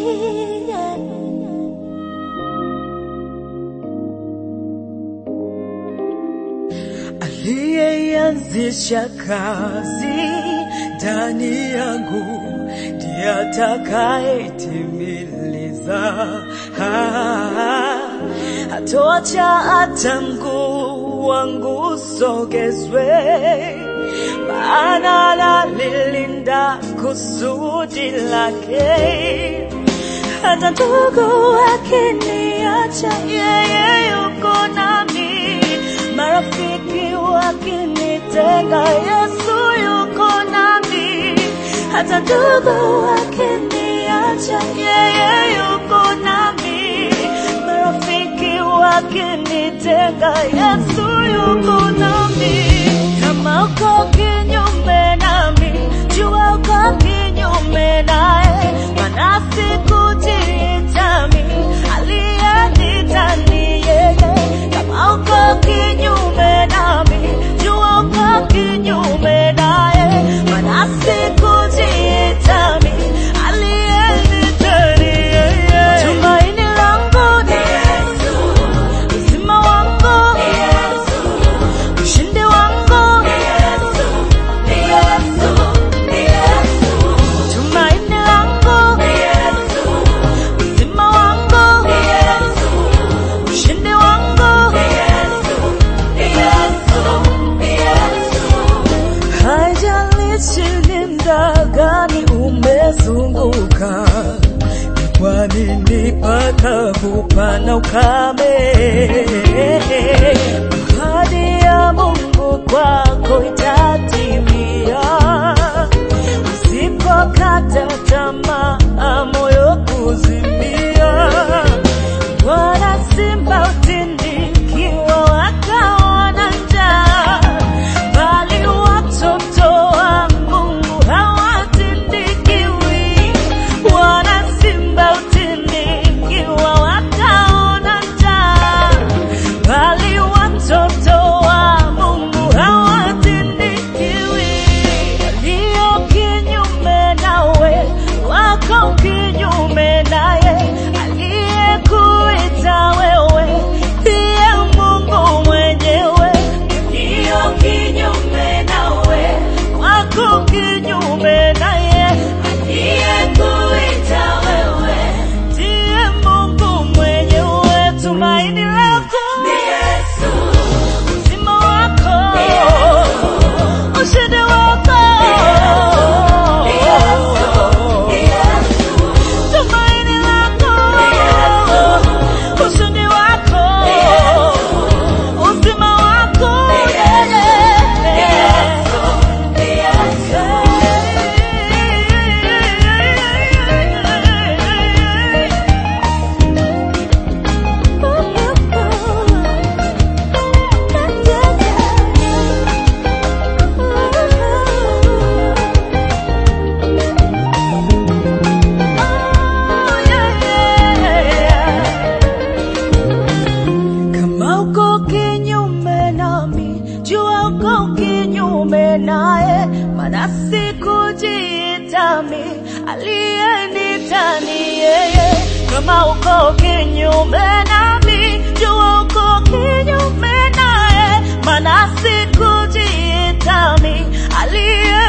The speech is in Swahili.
aliyeanzisha kazi ndani yangu ndiye atakayetimiliza. Ah, Hatoacha hata mguu wangu usogezwe, maana nalilinda kusudi lake. Hata ndugu wakiniacha, yeye yuko nami. Marafiki wakinitenga, Yesu yuko nami. Hata ndugu wakiniacha, yeye yuko nami. Marafiki wakinitenga, Yesu yuko nami. Kama uko kinyume nami, jua uko kinyume naye, maana sikujitami, aliyenita ni yeye. Kama uko kinyume nami, jua uko kinyume naye, maana sikujitami, aliyenita ni yeye. Tumaini langu ni Yesu, uzima wangu ni Yesu, ushindi wangu ni Yesu, ni Yesu, ni Yesu. Tumaini langu ni Yesu, uzima wangu ni Yesu, ushindi wangu ni Yesu, ni Yesu, ni Yesu. Haijalishi ni muda gani umezunguka, ni kwa nini pakavu pana ukame? Ahadi ya Mungu kwako itatimia, usipokata tamaa, moyo kuzimia. Bwana simba utindikiwa wakaona njaa, bali watoto wa Mungu hawatindikiwi. Bwana simba utindikiwa wakaona njaa, bali watoto wa Mungu hawatindikiwi. Walio kinyume nawe wako kinyume naye, aliyekuita wewe ndiye Mungu mwenyewe. Walio kinyume nawe wako kinyume naye, aliyekuita wewe ndiye Mungu mwenyewe. Tumaini lako ni Yesu, uzima wako ni Yesu, ushindi wako ni Yesu, ni Yesu. Tumaini lako ni Yesu, ushindi wako ni Yesu, uzima wako ni Yesu, ni Yesu, ni Kama uko kinyume nami, jua uko kinyume naye, maana sikujitami, aliyenita ni yeye. Kama uko kinyume nami, jua uko kinyume naye, maana sikujitami, aliye